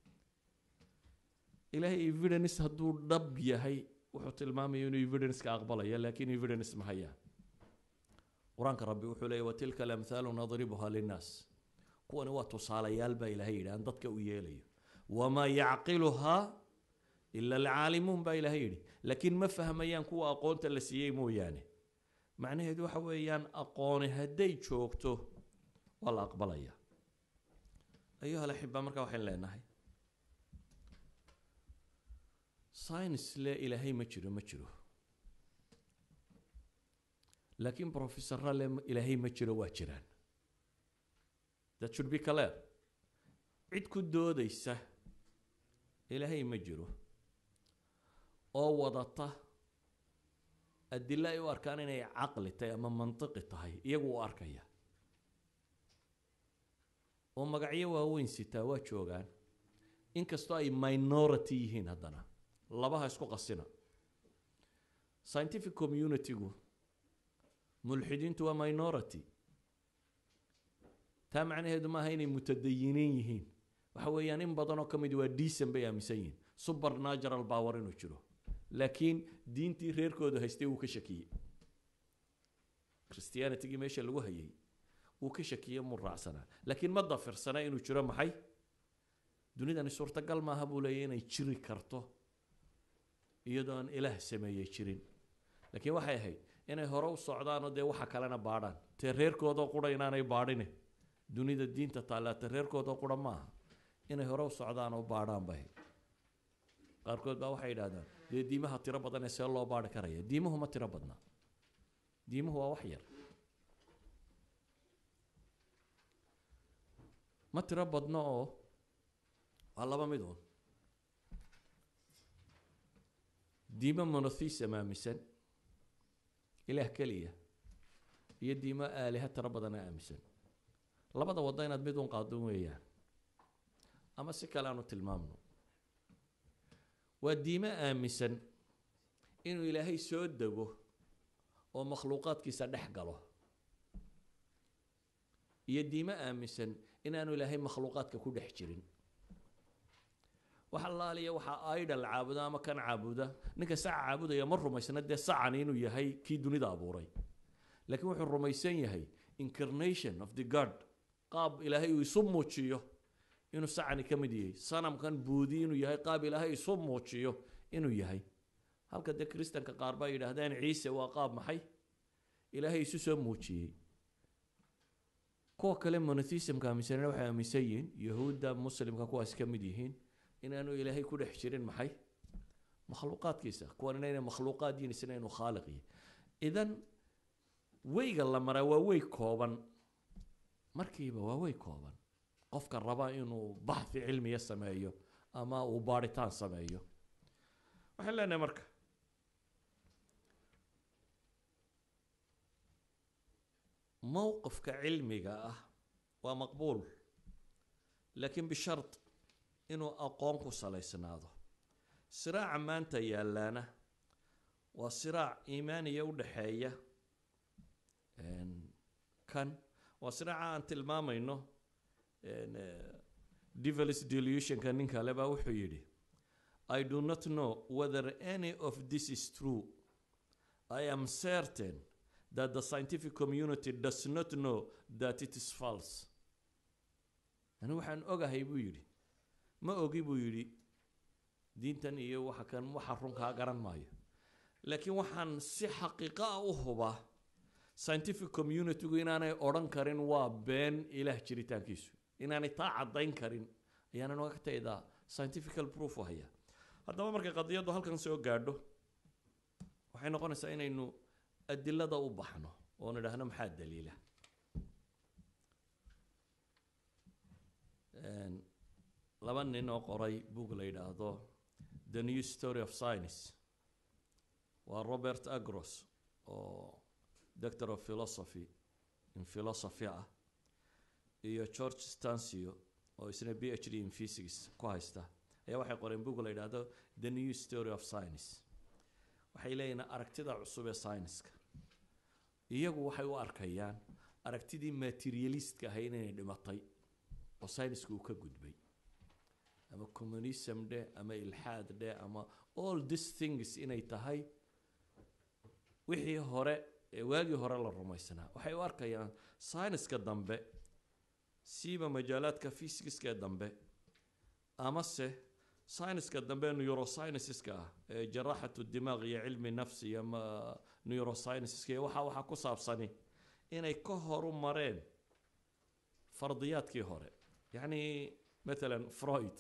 ilaahay evidence hadduu dhab yahay wuxuu tilmaamaya inuu evidence-ka aqbalaya laakiin evidence ma hayaan qur-aanka rabbi wuxuu leeyay watilka alamthaalu nadribuha linnaas kuwani waa tusaalayaal baa ilahay yidhi aan dadka u yeelayo wamaa yacqiluhaa ila alcaalimuun baa ilahay yidhi laakiin ma fahmayaan kuwa aqoonta la siiyey mooyaane macnaheedu waxa weeyaan aqooni hadday joogto waa la aqbalaya ayuha alaxiba markaa waxayn leenahay science le ilaahay ma jiro ma jiro laakiin professorra le ilaahay ma jiro waa jiraan that should be clear cid ku doodaysa ilaahay ma jiro oo wadata adilo ay u arkaan inay caqli tahay ama mantiqi tahay iyagu u arkaya oo magacyo waaweyn sitaa waa joogaan inkastoo ay minority yihiin haddana labaha isku qasina scientific community-gu mulxidiintu waa minority taa macnaheedu maaha inay mutadayiniin yihiin waxa weeyaan in badanoo ka mid waa decent bay aaminsan yihiin super natural power inuu jiro laakiin diintii reerkooda haystay wuu ka shakiyey christianitygii meesha lagu hayay wuu ka shakiyey muu raacsanaa laakiin ma dafirsana inuu jiro maxay dunidani suurtagal maaha buu leeyahy inay jiri karto iyadoo aan ilaah sameeyey jirin laakiin waxay ahayd inay hore u socdaanoo dee waxa kalena baadhaan tee reerkoodoo qura inaanay baadhine dunida diinta taalaata reerkoodoo qura maaha inay hore u socdaan oo baadhaan bay qaarkood baa waxay yidhahdaan dee diimaha tiro badan ee see loo baari karaya diimuhu ma tiro badna diimuhu waa wax yar ma tiro badno oo waa laba mid uun diimo monotheism aaminsan ilaah keliya iyo diimo aaliha tiro badana aaminsan labada waddo inaad mid un qaadon weeyaan ama si kale aanu tilmaamno waa diimo aaminsan inuu ilaahay soo dego oo makhluuqaadkiisa dhex galo iyo diimo aaminsan inaanu ilaahay makhluuqaadka ku dhex jirin wax allaaliya waxaa idol caabuda ama kan caabuda ninka saca caabudaya ma rumaysna dee sacan inuu yahay kii dunida abuuray laakiin wuxuu rumaysan yahay incarnation of the god qaab ilaahay uu isu muujiyo inuu sacani ka mid yahay sanamkan buudi inuu yahay qaab ilaahay isu muujiyo inuu yahay halka dee kristanka qaar baa yidhaahdeen ciise waa qaab maxay ilaahay isu soo muujiyey kuwa kale monotheismka aaminsanina waxay aaminsan yihiin yahuudda muslimka kuwaas ka mid yihiin inaanu ilaahay ku dhex jirin maxay makhluuqaadkiisa kuwan inayna makhluuqaad yihin isna inuu khaaliq yahay idan weyga la maraa waa wey kooban markiiba waa wey kooban qofka raba inuu baxhi cilmiya sameeyo ama uu baadhitaan sameeyo waxaan leenahay marka mowqifka cilmiga ah waa maqbuul laakiin bishard inuu aqoon ku salaysnaado siraaca maanta yaalaana waa siraac iimaaniya u dhexeeya kan waa siraaca aan tilmaamayno devilis delusionka nin kale baa wuxuu yidhi i do not know whether any of this is true i am certain that the scientific community does not know that it is false ani waxaan ogahay buu yidhi ma ogi buu yidhi diintan iyo waxa kan waxa runkaa garan maayo laakiin waxaan si xaqiiqo ah u hubaa scientific communitygu inaanay odhan karin waa been ilaah jiritaankiisu inaanay taa caddayn karin ayaanan oga taydaa scientifical proof u hayaa haddaba markay qadiyaddu halkan soo gaadho waxay noqonaysaa inaynu adilada u baxno oo nidhaahno maxaa daliila laba nin oo qoray book la yidhaahdo the new story of science waa robert agros oo doctor of philosophy in philosophy ah iyo george stancio oo isna b h d in physics ku haysta ayaa waxay qoreen book la yidhaahdo the new story of science waxay leeyihin aragtida cusub ee scienska iyagu waxay u arkayaan aragtidii materialistka ahay inay dhimatay oo scienska uu ka gudbay ama communism dheh ama ilxaad dheh ama all these things inay tahay wixii hore ee waagii hore la rumaysanaa waxay u arkayaan scienska dambe siiba majaalaadka physicska dambe amase scienska dambe neuroscienceska ah ee jaraaxatu dimaaq iyo cilmi nafsi iyo neuroscienceska iyo waxa waxa ku saabsani inay ka horu mareen fardiyaadkii hore yacni matalan freud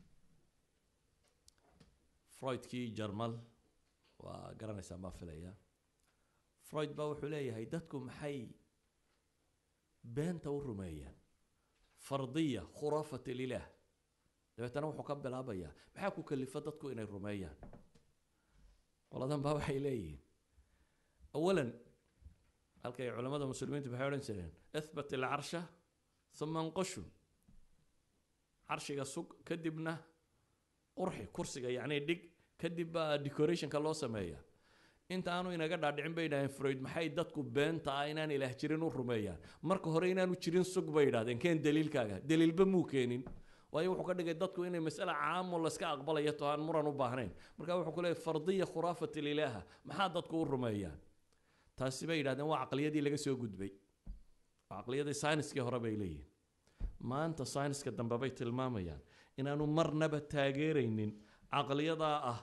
freudkii jarmal waa garanaysaa maa filaya freud baa wuxuu leeyahay dadku maxay beenta u rumeeyaan fardiya khuraafat lilaah dabeetana wuxuu ka bilaabayaa maxaa ku kalifa dadku inay rumeeyaan qoladan baa waxay leeyihiin awalan halkay culamada muslimiintu maxay odhan jireen ithbat ilcarsha uma anqoshu carshiga sug kadibna qurxi kursiga yacni dhig kadib baa decorationka loo sameeyaa inta aanu inaga dhaadhicin bay yidhahdeen freud maxay dadku beenta ah inaan ilaah jirin u rumeeyaan marka hore inaanu jirin sug bay yidhahdeen keen daliilkaaga daliilba muu keenin waayo wuxuu ka dhigay dadku inay masale caamo layska aqbalayo to aan muran u baahnayn marka wuxuu ku leeyahy fardiya khuraafat ililaaha maxaa dadku u rumeeyaan taasi bay yidhahdeen waa caqliyadii laga soo gudbay waa caqliyadii sayniskii hore bay leeyihin maanta sayniska dambe bay tilmaamayaan inaanu marnaba taageeraynin caqliyadaa ah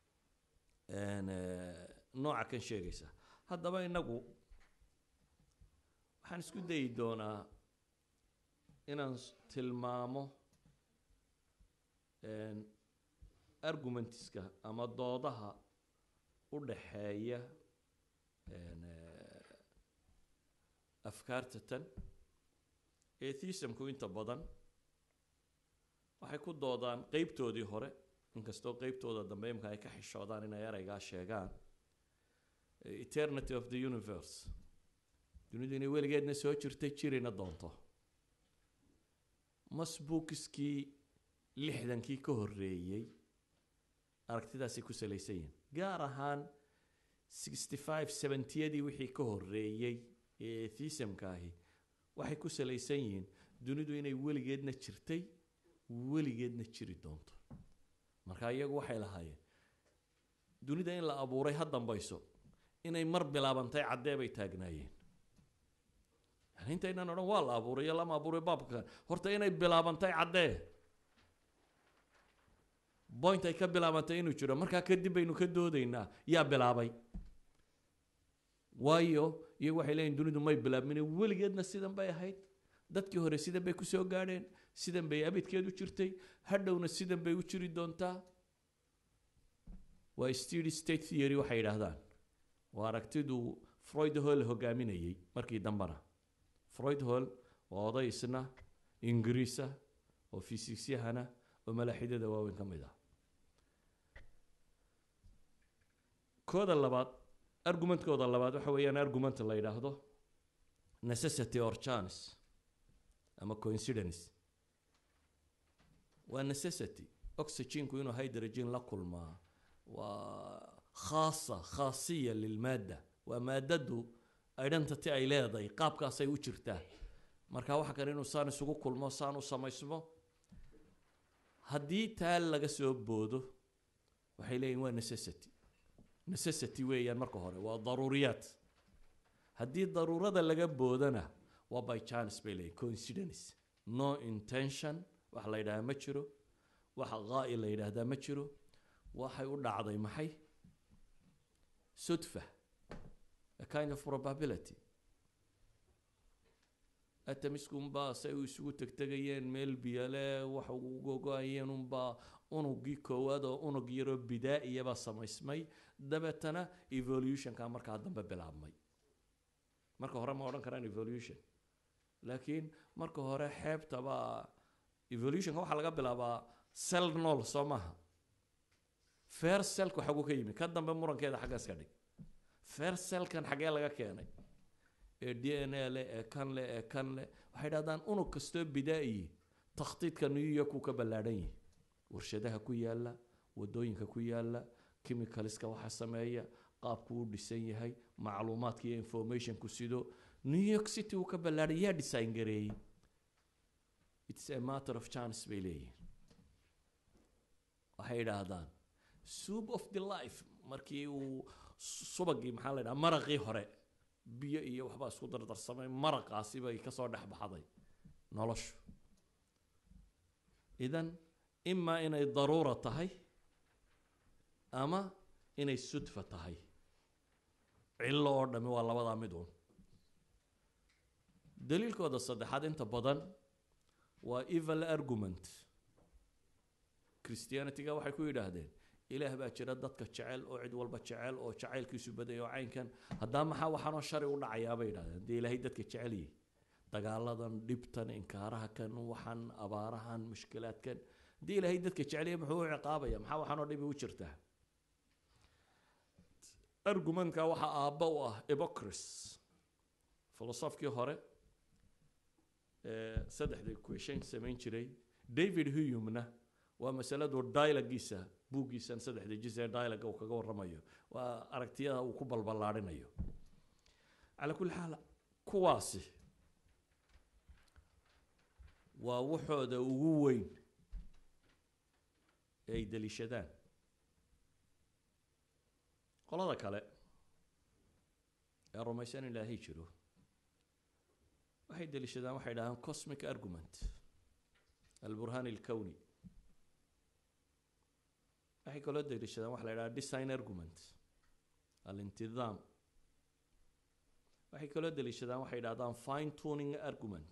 nooca kan sheegaysa haddaba inagu waxaan isku dayi doonaa inaan tilmaamo argumentiska ama doodaha u dhaxeeya afkaarta tan atheismku inta badan waxay ku doodaan qeybtoodii hore inkastoo qeybtooda dambe imka ay ka xishoodaan inay ereygaa sheegaan eternity of the universe dunidu inay weligeedna soo jirtay jirina doonto masbuukiskii lixdankii ka horreeyey aragtidaasay ku salaysan yihin gaar ahaan sixty five seventyadii wixii ka horreeyey ee atheismka ahi waxay ku salaysan yihiin dunidu inay weligeedna jirtay weligeedna jiri doonto marka iyagu waxay lahaayeen dunida in la abuuray ha dambayso inay mar bilaabantay caddee bay taagnaayeen yani intaynan odhan waa la abuuray iyo lama abuuray baabka horta inay bilaabantay caddee point ay ka bilaabantay inuu jiro markaa kadib baynu ka doodaynaa yaa bilaabay waayo iyagu waxay leeyihin dunidu may bilaabmine weligeedna sidan bay ahayd dadkii hore sidan bay kusoo gaadheen sidan bay abidkeed u jirtay hadhowna sidan bay u jiri doontaa waa steady state theory waxay yidhaahdaan waa aragtidu freud hall hogaaminayey markii dambena freud hall waa oday isna ingiriisa oo fisiisyahana oo malaaxidada waaweyn ka mid ah kooda labaad argumentkooda labaad waxa weeyaan argument la yidhaahdo necessity or chance ama coincidence waa necessity oxyginku inuu hydrogen la kulmaa waa khaasa khaasiya lilmaadda waa maadadu identity ay leedahay qaabkaasay u jirtaa marka waxa kale inuu saan isugu kulmo saan u samaysmo haddii taa laga soo boodo waxay leeyihin waa necessity necessity weeyaan marka hore waa daruuriyaad haddii daruurada laga boodana waa by chance bay leeyihin coincidence no intention wax la yidhahdaa ma jiro wax qaa'i la yidhaahdaa ma jiro waxay u dhacday maxay sudfa a kind of probability atamiskunbaa say u isugu tegtegayeen meel biyale wax ugogo-ayeen unbaa unugii koowaad oo unug yaroo bidaa-iyabaa samaysmay dabeetana evolutionka markaa dambe bilaabmay marka hore ma odhan karaan evolution laakiin marka hore xeebtabaa evolutionka waxaa laga bilaabaa cell nool soo maaha fair cellku xagu ka yimi ka dambe murankeeda xaggaas ka dhig fair cellkan xaggee laga keenay ee d n a leh ee kan leh ee kan leh waxay dhahdaan unug kastoo bidaa-iyi takhtiidka new york uu ka ballaadhan yihi warshadaha ku yaala wadooyinka ku yaala chemicalska waxa sameeya qaabku u dhisan yahay macluumaadka iyo informationku sido new york city uu ka ballaadhay yaa design gareeyey its a matter of chance bay leeyihin waxay idhaahdaan soup of the life markii uu subagii maxaa la ydhaha maraqii hore biyo iyo waxbaa isku dardarsamay maraqaasi bay kasoo dhex baxday noloshu idan imaa inay daruura tahay ama inay sudfa tahay cillo oo dhami waa labadaa mid uun daliilkooda saddexaad inta badan waa evil argument christianityga waxay ku yidhaahdeen ilaah baa jira dadka jecel oo cid walba jecel oo jacaylkiisu baday oo caynkan haddaa maxaa waxaanoo shari u dhacayaa bay yidhahdeen dee ilaahay dadka jecel yihi dagaaladan dhibtan inkaaraha kan waxan abaarahan mushkilaadkan haddii ilaahay dadka jeceliya muxuu u ciqaabaya maxaa waxaanoo dhibi u jirtaa argumentka waxaa aabba u ah ebocris filosofkii hore ee saddexda equation samayn jiray david huyumna waa masaladu dialogiisa buuggiisan saddexda jis ee dialoga uu kaga warramayo waa aragtiyada uu ku balballaadhinayo calaa kulli xaal kuwaasi waa waxooda ugu weyn ee ay daliishadaan qolada kale ee rumaysan in ilaahay jiro waxay daliishadaan waxay dhahaan cosmic argument alburhan alkowni waxay kaloo daliishadaan waxa la yidhaha design argument alintidaam waxay kaloo daliishadaan waxay yidhahdaan fine tuning argument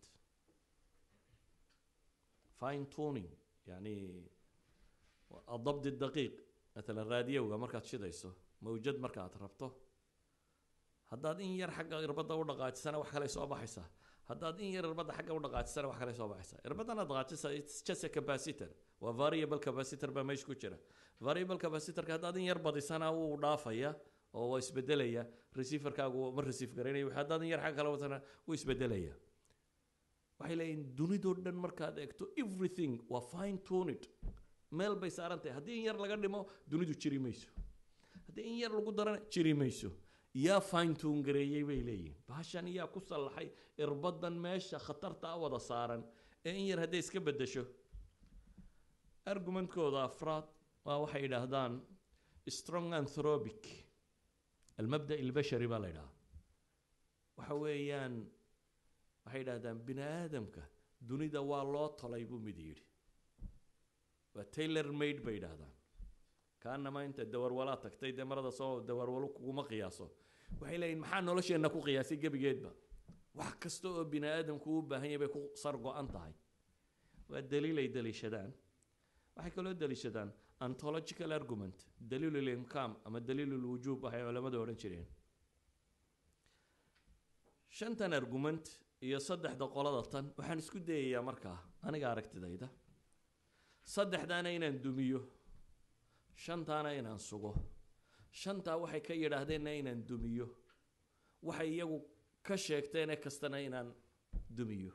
fine tuning yani adabdi daqiiq matalan raadiyowga markaad shidayso mawjad markaad rabto haddaad in yar xagga irbadda u dhaqaajisana wax kale soo baxaysaa haddaad in yar irbadda xagga u dhaqaajisana wax kale soo baxaysaa irbaddan aad dhaqaajisa it's just a capacitor waa variable capacitor baa meesha ku jira variable capacitorka haddaad in yar badisana wuu dhaafaya oo waa isbedelaya receiverkaagu ma receive garaynaya haddaad in yar xagga kale watana wuu isbedelaya waxay leeyihin dunidoo dhan markaad eegto everything waa fine tuned meel bay saaran tahay haddii in yar laga dhimo dunidu jiri mayso haddii in yar lagu darana jiri mayso yaa fine tune gareeyey bay leeyihin bahashan yaa ku sallaxay irbadan meesha khatarta a wada saaran ee in yar hadday iska bedesho argumentkooda afraad waa waxay yidhaahdaan strong anthropic almabda albashari baa la yidhahaa waxa weeyaan waxay yidhahdaan bini aadamka dunida waa loo tolay buu mid yidhi waa taylor made bay yidhaahdaan kaanama inta dawarwalaa tagtay dee marada soo dawarwalo kuguma qiyaaso waxay leeyihin maxaa nolosheenna ku qiyaasay gebigeedba wax kasta oo bini aadamku u baahan yahay bay ku sar go-an tahay waa daliil ay daliishadaan waxay kaloo daliishadaan ontological argument daliil limkaam ama daliil lwujuub waxay culamadu odhan jireen shantan argument iyo saddexda qolada tan waxaan isku dayayaa markaa aniga aragtidayda saddexdaana inaan dumiyo shantaana inaan sugo shantaa waxay ka yidhaahdeenna inaan dumiyo waxay iyagu ka sheegteene kastana inaan dumiyo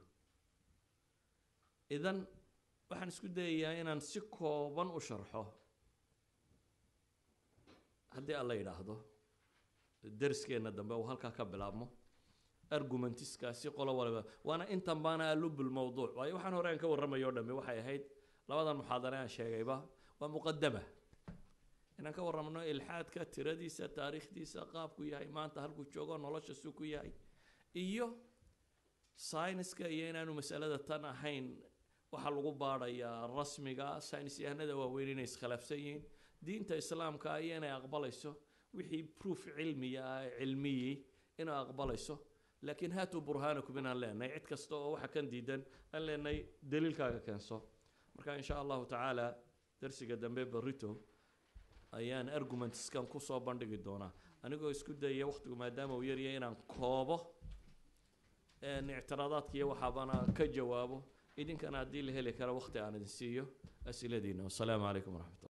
idan waxaan isku dayayaa inaan si kooban u sharxo haddii alla yidhaahdo dariskeena dambe uu halkaa ka bilaabmo argumentiskaasi qolo waliba waana intan baana alubul mawduuc waayo waxaan hore aan ka warramayo o dhami waxay ahayd labadan muxaadare aan sheegayba waa muqadama inaan ka warramno ilxaadka tiradiisa taariikhdiisa qaabku yahay maanta halkuu joogo nolosha suu ku yahay iyo sayniska iyo inaanu masalada tan ahayn waxaa lagu baadhayaa rasmiga saynis yahanada waaweyn inay iskhilaafsan yihiin diinta islaamka iyo inay aqbalayso wixii proof cilmiya ah cilmiyii inay aqbalayso laakiin haatuu burhaanakum inaan leenahay cid kasta oo waxa kan diidan aan leenahay daliilkaaga keenso marka insha allahu tacaala darsiga dambe barito ayaan argumentskan kusoo bandhigi doonaa anigoo isku dayaya waqtigu maadaama uu yaryahay inaan koobo ictiraadaadka iyo waxaabana ka jawaabo idinkana haddii la heli kara waqti aan idin siiyo asiladiina wasalaamu calaykum waraxmat